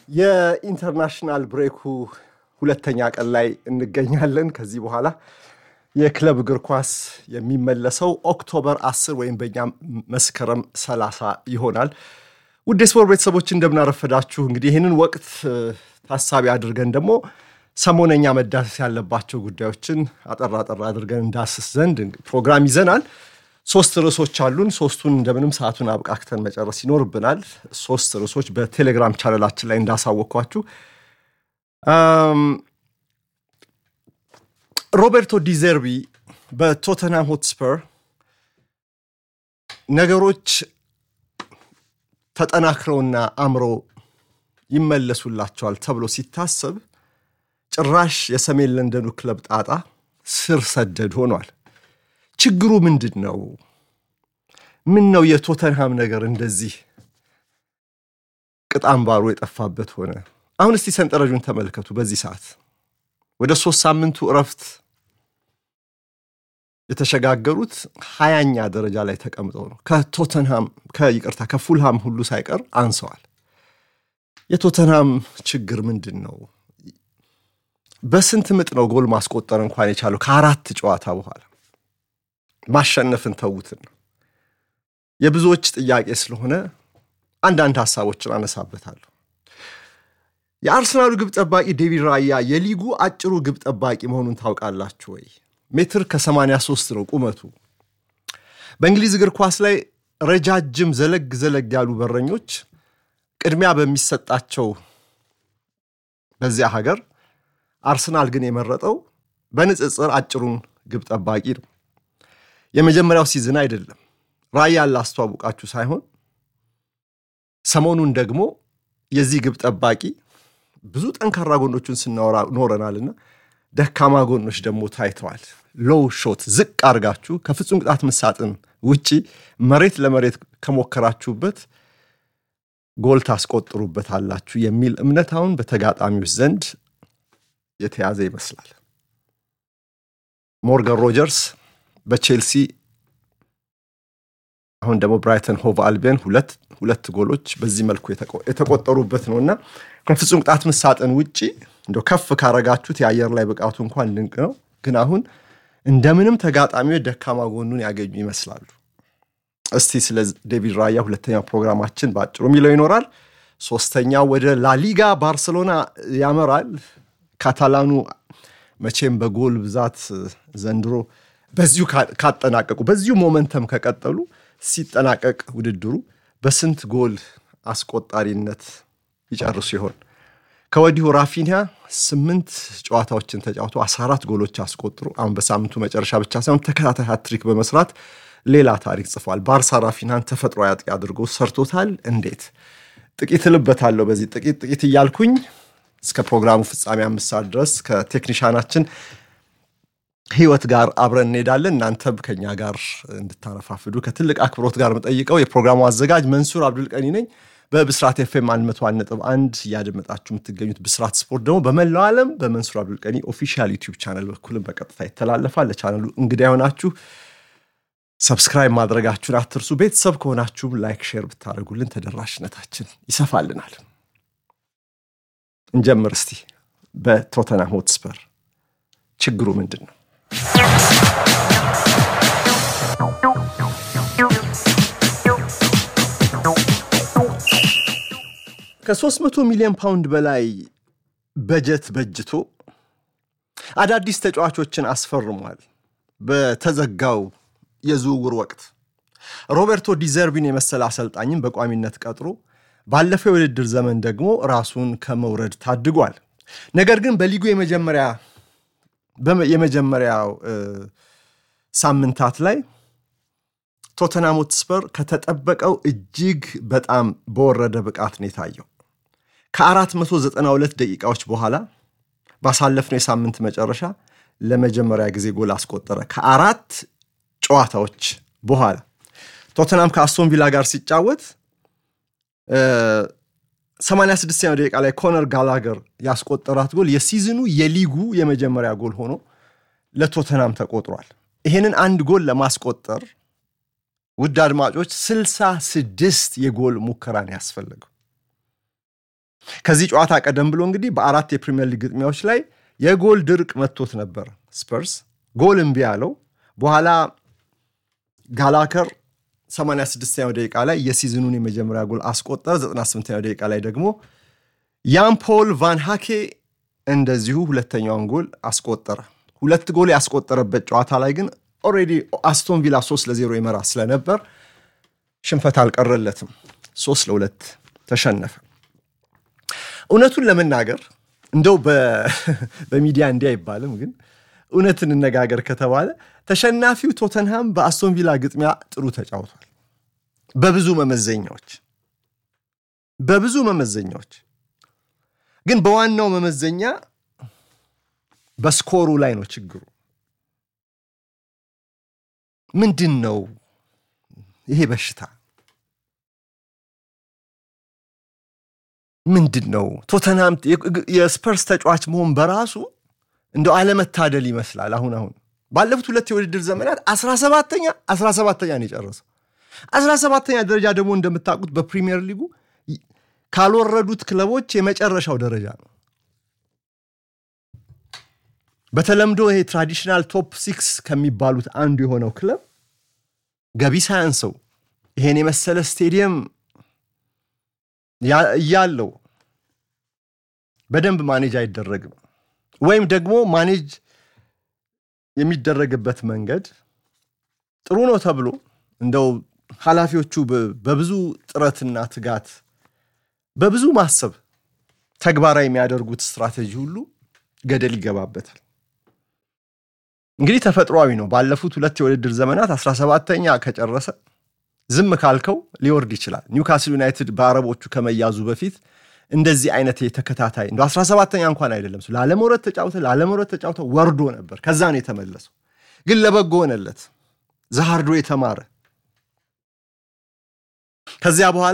የኢንተርናሽናል ብሬኩ ሁለተኛ ቀን ላይ እንገኛለን። ከዚህ በኋላ የክለብ እግር ኳስ የሚመለሰው ኦክቶበር 10 ወይም በእኛ መስከረም 30 ይሆናል። ውድ የስፖርት ቤተሰቦች እንደምናረፈዳችሁ። እንግዲህ ይህንን ወቅት ታሳቢ አድርገን ደግሞ ሰሞነኛ መዳሰስ ያለባቸው ጉዳዮችን አጠር አጠር አድርገን እንዳስስ ዘንድ ፕሮግራም ይዘናል። ሶስት ርዕሶች አሉን። ሶስቱን እንደምንም ሰዓቱን አብቃክተን መጨረስ ይኖርብናል። ሶስት ርዕሶች በቴሌግራም ቻነላችን ላይ እንዳሳወቅኳችሁ ሮቤርቶ ዲዘርቢ በቶተንሃም ሆትስፐር ነገሮች ተጠናክረውና አምሮ ይመለሱላቸዋል ተብሎ ሲታሰብ ጭራሽ የሰሜን ለንደኑ ክለብ ጣጣ ስር ሰደድ ሆኗል። ችግሩ ምንድን ነው? ምን ነው የቶተንሃም ነገር እንደዚህ ቅጣምባሩ የጠፋበት ሆነ? አሁን እስቲ ሰንጠረዡን ተመልከቱ። በዚህ ሰዓት ወደ ሶስት ሳምንቱ እረፍት የተሸጋገሩት ሀያኛ ደረጃ ላይ ተቀምጠው ነው። ከቶተንሃም ከይቅርታ ከፉልሃም ሁሉ ሳይቀር አንሰዋል። የቶተንሃም ችግር ምንድን ነው? በስንት ምጥ ነው ጎል ማስቆጠር እንኳን የቻለው ከአራት ጨዋታ በኋላ ማሸነፍን ተዉትን ነው የብዙዎች ጥያቄ ስለሆነ አንዳንድ ሀሳቦችን አነሳበታለሁ። የአርሰናሉ ግብ ጠባቂ ዴቪድ ራያ የሊጉ አጭሩ ግብ ጠባቂ መሆኑን ታውቃላችሁ ወይ? ሜትር ከ83 ነው ቁመቱ። በእንግሊዝ እግር ኳስ ላይ ረጃጅም ዘለግ ዘለግ ያሉ በረኞች ቅድሚያ በሚሰጣቸው በዚያ ሀገር አርሰናል ግን የመረጠው በንጽጽር አጭሩን ግብ ጠባቂ ነው። የመጀመሪያው ሲዝን አይደለም። ራያን ላስተዋውቃችሁ ሳይሆን ሰሞኑን ደግሞ የዚህ ግብ ጠባቂ ብዙ ጠንካራ ጎኖቹን ስናወራ ኖረናልና ደካማ ጎኖች ደግሞ ታይተዋል። ሎው ሾት ዝቅ አድርጋችሁ ከፍጹም ቅጣት ምት ሳጥን ውጪ መሬት ለመሬት ከሞከራችሁበት ጎል ታስቆጥሩበት አላችሁ የሚል እምነት አሁን በተጋጣሚዎች ዘንድ የተያዘ ይመስላል። ሞርጋን ሮጀርስ በቼልሲ አሁን ደግሞ ብራይተን ሆቭ አልቢዮን ሁለት ሁለት ጎሎች በዚህ መልኩ የተቆጠሩበት ነው እና ከፍጹም ቅጣት ምት ሳጥን ውጪ እንደው ከፍ ካረጋችሁት የአየር ላይ ብቃቱ እንኳን ድንቅ ነው። ግን አሁን እንደምንም ተጋጣሚዎች ደካማ ጎኑን ያገኙ ይመስላሉ። እስቲ ስለ ዴቪድ ራያ ሁለተኛው ፕሮግራማችን በአጭሩ የሚለው ይኖራል። ሶስተኛው ወደ ላሊጋ ባርሰሎና ያመራል። ካታላኑ መቼም በጎል ብዛት ዘንድሮ በዚሁ ካጠናቀቁ በዚሁ ሞመንተም ከቀጠሉ ሲጠናቀቅ ውድድሩ በስንት ጎል አስቆጣሪነት ይጨርሱ ይሆን? ከወዲሁ ራፊኒያ ስምንት ጨዋታዎችን ተጫውቶ 14 ጎሎች አስቆጥሮ አሁን በሳምንቱ መጨረሻ ብቻ ሳይሆን ተከታታይ ሃትሪክ በመስራት ሌላ ታሪክ ጽፏል። ባርሳ ራፊናን ተፈጥሮ አጥቂ አድርጎ ሰርቶታል። እንዴት ጥቂት እልበታለሁ። በዚህ ጥቂት ጥቂት እያልኩኝ እስከ ፕሮግራሙ ፍጻሜ አምስት ሰዓት ድረስ ከቴክኒሻናችን ህይወት ጋር አብረን እንሄዳለን። እናንተም ከኛ ጋር እንድታረፋፍዱ ከትልቅ አክብሮት ጋር የምጠይቀው የፕሮግራሙ አዘጋጅ መንሱር አብዱልቀኒ ነኝ። በብስራት ኤፍኤም 101.1 እያደመጣችሁ የምትገኙት ብስራት ስፖርት ደግሞ በመላው ዓለም በመንሱር አብዱልቀኒ ኦፊሻል ዩቲዩብ ቻነል በኩልም በቀጥታ ይተላለፋል። ለቻነሉ እንግዳ የሆናችሁ ሰብስክራይብ ማድረጋችሁን አትርሱ። ቤተሰብ ከሆናችሁም ላይክ፣ ሼር ብታደርጉልን ተደራሽነታችን ይሰፋልናል። እንጀምር እስቲ። በቶተንሃም ሆትስፐር ችግሩ ምንድን ነው? ከ300 ሚሊዮን ፓውንድ በላይ በጀት በጅቶ አዳዲስ ተጫዋቾችን አስፈርሟል። በተዘጋው የዝውውር ወቅት ሮቤርቶ ዲዘርቢን የመሰለ አሰልጣኝም በቋሚነት ቀጥሮ ባለፈው የውድድር ዘመን ደግሞ ራሱን ከመውረድ ታድጓል። ነገር ግን በሊጉ የመጀመሪያ የመጀመሪያው ሳምንታት ላይ ቶተንሃም ሆትስፐር ከተጠበቀው እጅግ በጣም በወረደ ብቃት ነው የታየው። ከ492 ደቂቃዎች በኋላ ባሳለፍነው የሳምንት መጨረሻ ለመጀመሪያ ጊዜ ጎል አስቆጠረ። ከአራት ጨዋታዎች በኋላ ቶተንሃም ከአስቶን ቪላ ጋር ሲጫወት 86ኛው ደቂቃ ላይ ኮነር ጋላገር ያስቆጠራት ጎል የሲዝኑ የሊጉ የመጀመሪያ ጎል ሆኖ ለቶተንሃም ተቆጥሯል። ይሄንን አንድ ጎል ለማስቆጠር ውድ አድማጮች 66 የጎል ሙከራን ያስፈልገው ከዚህ ጨዋታ ቀደም ብሎ እንግዲህ በአራት የፕሪሚየር ሊግ ግጥሚያዎች ላይ የጎል ድርቅ መጥቶት ነበር። ስፐርስ ጎል እምቢ ያለው በኋላ ጋላከር 86ኛው ደቂቃ ላይ የሲዝኑን የመጀመሪያ ጎል አስቆጠረ። 98ኛው ደቂቃ ላይ ደግሞ ያን ፖል ቫን ሃኬ እንደዚሁ ሁለተኛውን ጎል አስቆጠረ። ሁለት ጎል ያስቆጠረበት ጨዋታ ላይ ግን ኦልሬዲ አስቶን ቪላ 3 ለ0 ይመራ ስለነበር ሽንፈት አልቀረለትም። 3 ለሁለት ተሸነፈ። እውነቱን ለመናገር እንደው በሚዲያ እንዲህ አይባልም፣ ግን እውነት እንነጋገር ከተባለ ተሸናፊው ቶተንሃም በአስቶን ቪላ ግጥሚያ ጥሩ ተጫውቷል። በብዙ መመዘኛዎች በብዙ መመዘኛዎች ግን በዋናው መመዘኛ በስኮሩ ላይ ነው ችግሩ። ምንድን ነው ይሄ በሽታ? ምንድን ነው? ቶተንሃም የስፐርስ ተጫዋች መሆን በራሱ እንደው አለመታደል ይመስላል። አሁን አሁን ባለፉት ሁለት የውድድር ዘመናት 17ተኛ 17ተኛ ነው የጨረሰው። 17ተኛ ደረጃ ደግሞ እንደምታውቁት በፕሪሚየር ሊጉ ካልወረዱት ክለቦች የመጨረሻው ደረጃ ነው። በተለምዶ ይሄ ትራዲሽናል ቶፕ ሲክስ ከሚባሉት አንዱ የሆነው ክለብ ገቢ ሳያንሰው ይሄን የመሰለ ስቴዲየም እያለው በደንብ ማኔጅ አይደረግም፣ ወይም ደግሞ ማኔጅ የሚደረግበት መንገድ ጥሩ ነው ተብሎ እንደው ኃላፊዎቹ በብዙ ጥረትና ትጋት በብዙ ማሰብ ተግባራዊ የሚያደርጉት ስትራቴጂ ሁሉ ገደል ይገባበታል። እንግዲህ ተፈጥሯዊ ነው። ባለፉት ሁለት የውድድር ዘመናት 17ተኛ ከጨረሰ ዝም ካልከው ሊወርድ ይችላል። ኒውካስል ዩናይትድ በአረቦቹ ከመያዙ በፊት እንደዚህ አይነት የተከታታይ እንደ 17ተኛ እንኳን አይደለም ላለመውረድ ተጫውተ ላለመውረድ ተጫውተ ወርዶ ነበር። ከዛ ነው የተመለሰው። ግን ለበጎ ሆነለት። ዛሃርዶ የተማረ ከዚያ በኋላ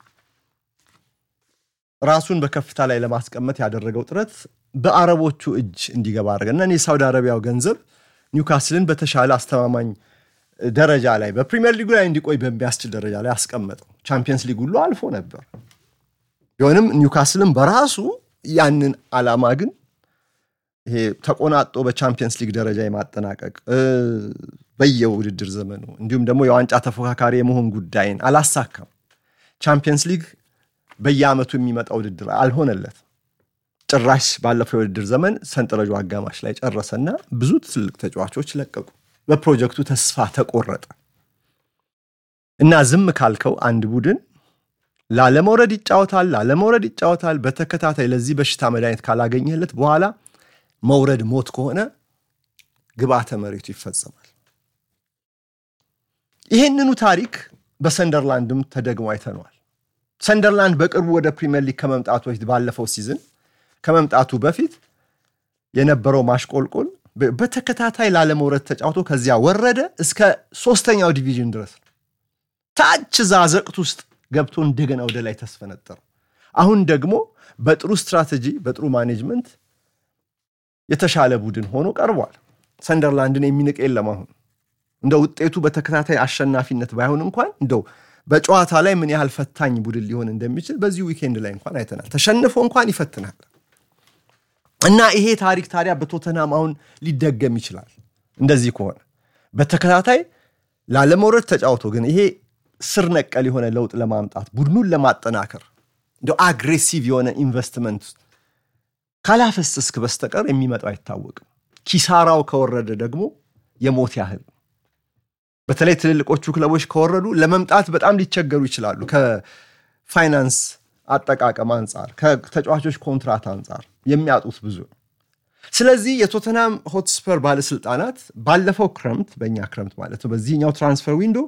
ራሱን በከፍታ ላይ ለማስቀመጥ ያደረገው ጥረት በአረቦቹ እጅ እንዲገባ አድርገ እና የሳውዲ አረቢያው ገንዘብ ኒውካስልን በተሻለ አስተማማኝ ደረጃ ላይ በፕሪሚየር ሊጉ ላይ እንዲቆይ በሚያስችል ደረጃ ላይ አስቀመጠው። ቻምፒየንስ ሊግ ሁሉ አልፎ ነበር። ቢሆንም ኒውካስልን በራሱ ያንን ዓላማ ግን ይሄ ተቆናጦ በቻምፒየንስ ሊግ ደረጃ የማጠናቀቅ በየውድድር ዘመኑ እንዲሁም ደግሞ የዋንጫ ተፎካካሪ የመሆን ጉዳይን አላሳካም። ቻምፒየንስ ሊግ በየዓመቱ የሚመጣ ውድድር አልሆነለት። ጭራሽ ባለፈው የውድድር ዘመን ሰንጠረዡ አጋማሽ ላይ ጨረሰና ብዙ ትልቅ ተጫዋቾች ለቀቁ። በፕሮጀክቱ ተስፋ ተቆረጠ እና ዝም ካልከው አንድ ቡድን ላለመውረድ ይጫወታል፣ ላለመውረድ ይጫወታል። በተከታታይ ለዚህ በሽታ መድኃኒት ካላገኘለት በኋላ መውረድ ሞት ከሆነ ግብዓተ መሬቱ ይፈጸማል። ይህንኑ ታሪክ በሰንደርላንድም ተደግሞ አይተነዋል። ሰንደርላንድ በቅርቡ ወደ ፕሪሚየር ሊግ ከመምጣቱ በፊት ባለፈው ሲዝን ከመምጣቱ በፊት የነበረው ማሽቆልቆል በተከታታይ ላለመውረድ ተጫውቶ ከዚያ ወረደ እስከ ሶስተኛው ዲቪዥን ድረስ ታች ዛዘቅት ውስጥ ገብቶ እንደገና ወደ ላይ ተስፈነጠረ። አሁን ደግሞ በጥሩ ስትራቴጂ በጥሩ ማኔጅመንት የተሻለ ቡድን ሆኖ ቀርቧል። ሰንደርላንድን የሚንቅ የለም። አሁን እንደ ውጤቱ በተከታታይ አሸናፊነት ባይሆን እንኳን እንደው በጨዋታ ላይ ምን ያህል ፈታኝ ቡድን ሊሆን እንደሚችል በዚህ ዊኬንድ ላይ እንኳን አይተናል። ተሸንፎ እንኳን ይፈትናል እና ይሄ ታሪክ ታዲያ በቶተናም አሁን ሊደገም ይችላል። እንደዚህ ከሆነ በተከታታይ ላለመውረድ ተጫውቶ ግን ይሄ ስር ነቀል የሆነ ለውጥ ለማምጣት ቡድኑን ለማጠናከር እንደ አግሬሲቭ የሆነ ኢንቨስትመንት ካላፈሰስክ በስተቀር የሚመጣው አይታወቅም። ኪሳራው ከወረደ ደግሞ የሞት ያህል በተለይ ትልልቆቹ ክለቦች ከወረዱ ለመምጣት በጣም ሊቸገሩ ይችላሉ። ከፋይናንስ አጠቃቀም አንጻር፣ ከተጫዋቾች ኮንትራት አንጻር የሚያጡት ብዙ ነው። ስለዚህ የቶተናም ሆትስፐር ባለስልጣናት ባለፈው ክረምት በእኛ ክረምት ማለት ነው በዚህኛው ትራንስፈር ዊንዶ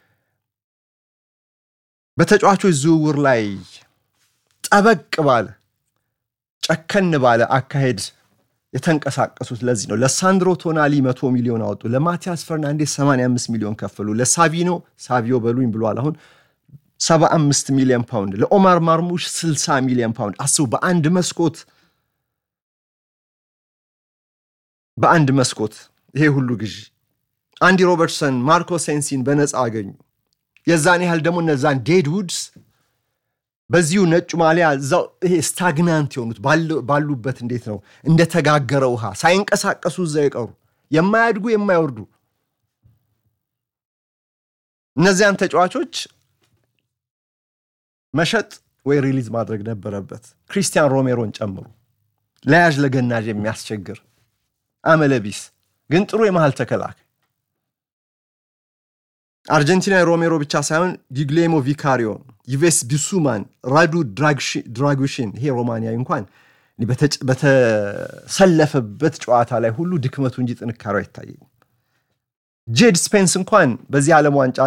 በተጫዋቾች ዝውውር ላይ ጠበቅ ባለ ጨከን ባለ አካሄድ የተንቀሳቀሱት ለዚህ ነው። ለሳንድሮ ቶናሊ መቶ ሚሊዮን አወጡ። ለማቲያስ ፈርናንዴስ 85 ሚሊዮን ከፈሉ። ለሳቪኖ ሳቪዮ በሉኝ ብሏል። አሁን 75 ሚሊዮን ፓውንድ፣ ለኦማር ማርሙሽ 60 ሚሊዮን ፓውንድ። አስቡ በአንድ መስኮት በአንድ መስኮት ይሄ ሁሉ ግዢ። አንዲ ሮበርትሰን፣ ማርኮ ሴንሲን በነፃ አገኙ። የዛን ያህል ደግሞ እነዛን ዴድ ውድስ በዚሁ ነጩ ማሊያ እዛው ይሄ ስታግናንት የሆኑት ባሉበት እንዴት ነው እንደተጋገረ ውሃ ሳይንቀሳቀሱ እዛ የቀሩ የማያድጉ የማይወርዱ እነዚያን ተጫዋቾች መሸጥ ወይ ሪሊዝ ማድረግ ነበረበት። ክሪስቲያን ሮሜሮን ጨምሩ። ለያዥ ለገናዥ የሚያስቸግር አመለቢስ ግን ጥሩ የመሃል ተከላካይ አርጀንቲና ሮሜሮ ብቻ ሳይሆን ጊግሌሞ ቪካሪዮን፣ ዩቬስ ቢሱማን፣ ራዱ ድራጉሽን ይሄ ሮማንያዊ እንኳን በተሰለፈበት ጨዋታ ላይ ሁሉ ድክመቱ እንጂ ጥንካሬው አይታየኝም። ጄድ ስፔንስ እንኳን በዚህ ዓለም ዋንጫ